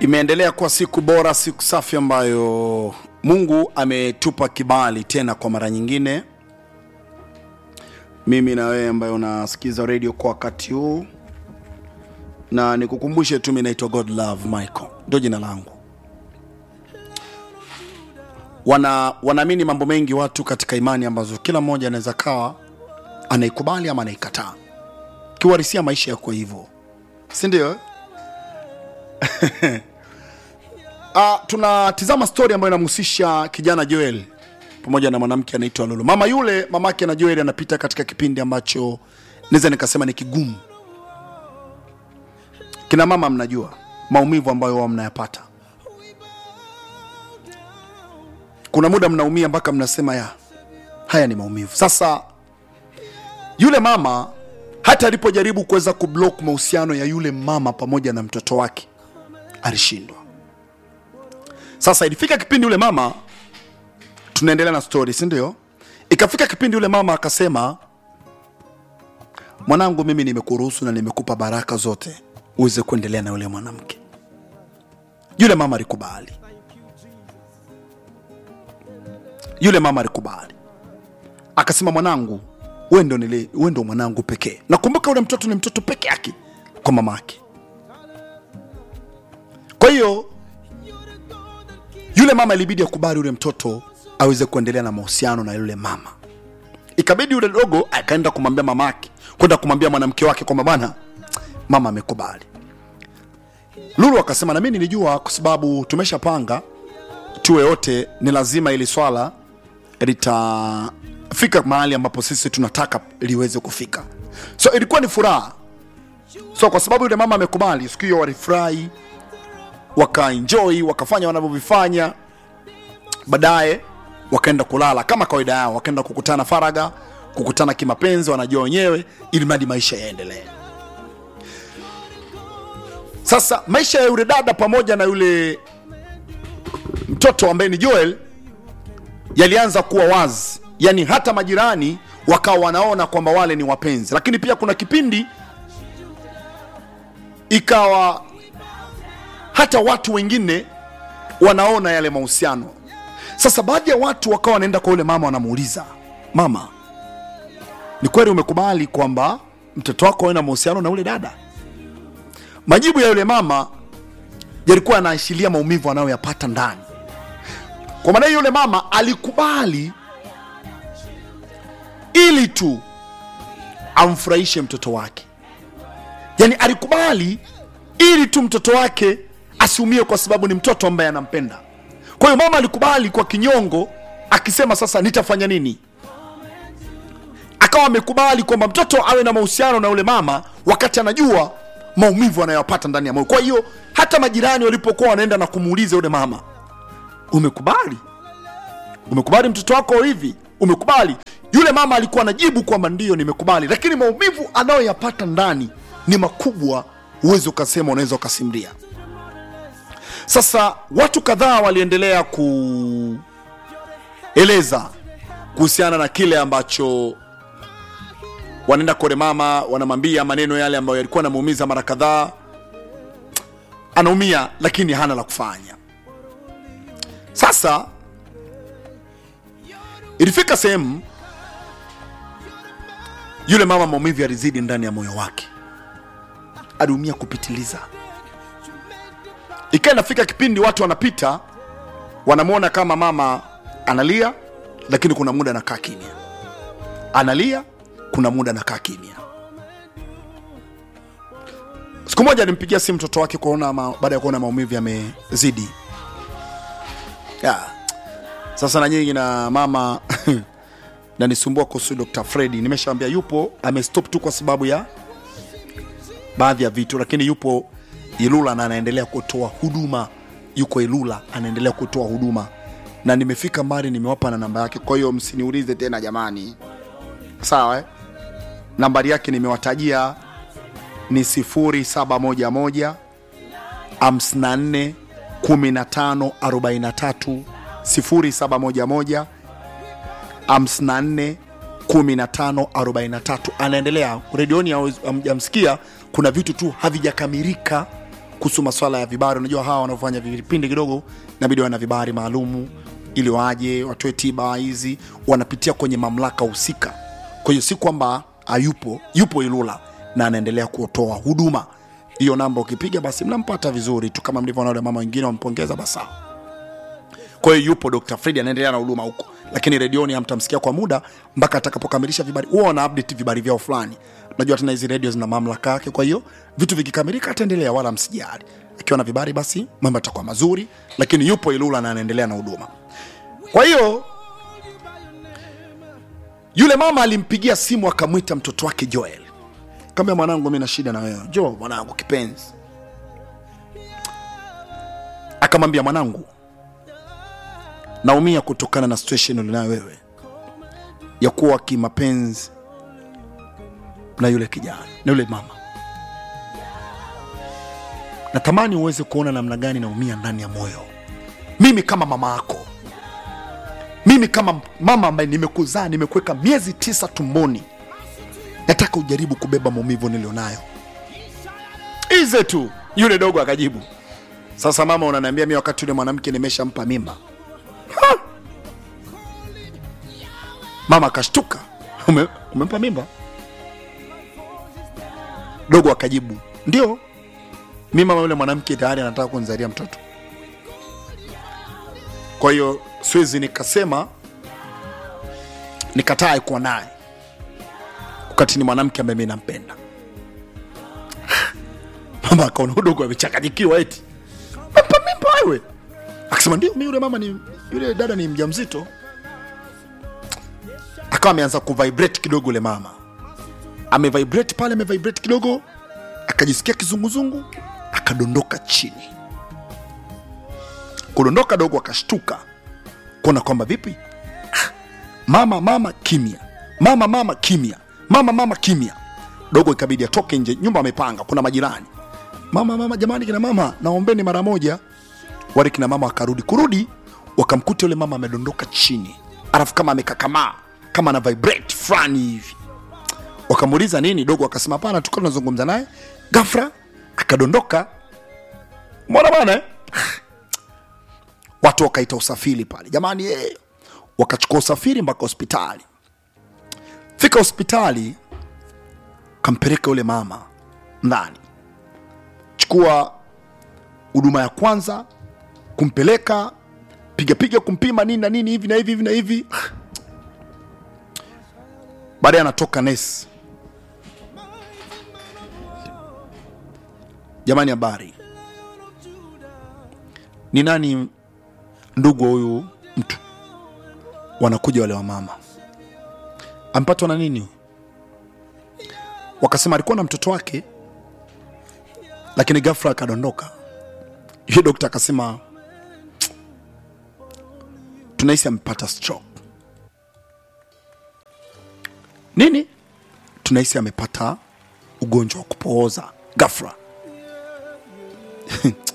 Imeendelea kuwa siku bora, siku safi ambayo Mungu ametupa kibali tena kwa mara nyingine, mimi na wewe ambayo unasikiza radio kwa wakati huu, na nikukumbushe tu, mimi naitwa God Love Michael, ndio jina langu. Wana wanaamini mambo mengi watu katika imani ambazo kila mmoja anaweza kawa anaikubali ama anaikataa. Kiuhalisia maisha yako hivyo, si ndio? Uh, tunatizama story ambayo inamhusisha kijana Joel pamoja na mwanamke anaitwa Lulu. Mama yule mamake na Joel anapita katika kipindi ambacho naweza nikasema ni kigumu. Kina mama, mnajua maumivu ambayo wao mnayapata. Kuna muda mnaumia mpaka mnasema ya haya ni maumivu. Sasa yule mama hata alipojaribu kuweza kublock mahusiano ya yule mama pamoja na mtoto wake alishindwa. Sasa ilifika kipindi yule mama, tunaendelea na story, si ndio? Ikafika kipindi yule mama akasema, mwanangu, mimi nimekuruhusu na nimekupa baraka zote uweze kuendelea na yule mwanamke. Yule mama alikubali, yule mama alikubali, akasema, mwanangu, wewe ndo nile, wewe ndo mwanangu pekee. Nakumbuka yule mtoto ni mtoto peke yake kwa mama yake. Kwa hiyo yule mama ilibidi akubali yule mtoto aweze kuendelea na mahusiano na yule mama. Ikabidi yule dogo akaenda kumwambia mamake, kwenda kumwambia mwanamke wake kwamba bwana, mama amekubali. Lulu akasema na mimi nilijua, kwa sababu tumeshapanga tuwe wote, ni lazima ili swala litafika mahali ambapo sisi tunataka liweze kufika. So ilikuwa ni furaha. So kwa sababu yule mama amekubali, siku hiyo walifurahi wakaenjoy wakafanya wanavyovifanya. Baadaye wakaenda kulala kama kawaida yao, wakaenda kukutana faraga, kukutana kimapenzi, wanajua wenyewe, ili mradi maisha yaendelee. Sasa maisha ya yule dada pamoja na yule mtoto ambaye ni Joel yalianza kuwa wazi, yani hata majirani wakawa wanaona kwamba wale ni wapenzi, lakini pia kuna kipindi ikawa hata watu wengine wanaona yale mahusiano. Sasa baadhi ya watu wakawa wanaenda kwa yule mama, wanamuuliza mama, ni kweli umekubali kwamba mtoto wako awe na mahusiano na yule dada? Majibu ya yule mama yalikuwa yanaashiria maumivu anayoyapata ndani. Kwa maana hiyo, yule mama alikubali ili tu amfurahishe mtoto wake, yaani alikubali ili tu mtoto wake asiumie kwa sababu ni mtoto ambaye anampenda. Kwa hiyo mama alikubali kwa kinyongo, akisema sasa nitafanya nini? Akawa amekubali kwamba mtoto awe na mahusiano na yule mama, wakati anajua maumivu anayopata ndani ya moyo. Kwa hiyo hata majirani walipokuwa wanaenda na kumuuliza yule mama, umekubali? Umekubali mtoto wako hivi? Umekubali? Yule mama alikuwa anajibu kwamba ndiyo, nimekubali, lakini maumivu anayoyapata ndani ni makubwa, huwezi ukasema, unaweza ukasimulia. Sasa watu kadhaa waliendelea kueleza kuhusiana na kile ambacho wanaenda kore mama, wanamwambia maneno yale ambayo yalikuwa anamuumiza mara kadhaa. Anaumia lakini hana la kufanya. Sasa ilifika sehemu yule mama maumivu yalizidi ndani ya moyo wake, aliumia kupitiliza ikawa inafika kipindi watu wanapita wanamwona kama mama analia, lakini kuna muda anakaa kimya, analia, kuna muda anakaa kimya. Siku moja alimpigia simu mtoto wake kuona ma, baada ya kuona maumivu yamezidi. Ya. Sasa na nyingi na mama nanisumbua kuhusu Dr. Freddy, nimeshaambia yupo, amestop tu kwa sababu ya baadhi ya vitu, lakini yupo Ilula na anaendelea kutoa huduma, yuko Ilula anaendelea kutoa huduma, na nimefika mbali, nimewapa na namba yake. Kwa hiyo msiniulize tena jamani, sawa eh? Nambari yake nimewatajia ni 0711 54 15 43 0711 54 15 43. Anaendelea redioni, hamjamsikia, kuna vitu tu havijakamilika kuhusu maswala ya vibari unajua hawa wanaofanya vipindi kidogo inabidi wana vibari maalumu ili waje watoe tiba hizi wanapitia kwenye mamlaka husika kwa hiyo si kwamba hayupo yupo ilula na anaendelea kutoa huduma hiyo namba ukipiga basi mnampata vizuri tu kama mlivyoona wale mama wengine wampongeza basi sawa kwa hiyo yupo Dr. Fred anaendelea na huduma huko, lakini redioni hamtamsikia kwa muda mpaka atakapokamilisha vibari. Huwa wana update vibari vyao fulani. Unajua tena hizi redio zina mamlaka yake, kwa hiyo vitu vikikamilika ataendelea, wala msijali. Akiwa na vibari, basi mambo yatakuwa mazuri, lakini yupo Ilula na anaendelea na huduma. Kwa hiyo yule mama alimpigia simu akamwita mtoto wake Joel, kama mwanangu, mimi na shida na wewe, jo mwanangu kipenzi. Akamwambia mwanangu, naumia kutokana na situation ulionayo wewe ya kuwa kimapenzi na yule kijana na yule mama. Natamani uweze kuona namna gani naumia ndani ya moyo, mimi kama mama yako, mimi kama mama ambaye nimekuzaa, nimekuweka miezi tisa tumboni. Nataka ujaribu kubeba maumivu nilionayo. Ize tu. Yule dogo akajibu, sasa mama, unaniambia mimi wakati yule mwanamke nimeshampa mimba? Mama akashtuka, Ume, umempa mimba? Dogo akajibu ndio, mi mama yule mwanamke tayari anataka kunizalia mtoto. Kwa hiyo siwezi nikasema nikataa kuwa naye wakati ni mwanamke ambaye mi nampenda. Mama akaona udogo amechanganyikiwa, eti mempa mimba wewe? Akasema ndio, mi yule mama ni yule dada ni mjamzito akawa ameanza kuvibrate kidogo ule mama amevibrate pale amevibrate kidogo akajisikia kizunguzungu akadondoka chini kudondoka dogo akashtuka kuona kwamba vipi Ah, mama mama kimya mama mama kimya mama mama kimya dogo ikabidi atoke nje nyumba amepanga kuna majirani mama mama jamani kina mama naombeni mara moja wale kina mama wakarudi kurudi wakamkuta yule mama amedondoka chini alafu kama amekakamaa kama ana vibrate fulani hivi wakamuuliza nini dogo akasema hapana tulikuwa tunazungumza naye gafra akadondoka mwana bana eh? watu wakaita usafiri pale jamani eh. wakachukua usafiri mpaka hospitali fika hospitali kampeleka yule mama ndani chukua huduma ya kwanza kumpeleka pigapiga kumpima nini na nini hivi na hivi hivi na hivi baadaye anatoka nesi jamani habari ni nani ndugu wa huyu mtu wanakuja wale wamama ampatwa na nini wakasema alikuwa na mtoto wake lakini ghafla akadondoka hiyo dokta akasema tunahisi amepata stroke nini tunahisi amepata ugonjwa wa kupooza ghafla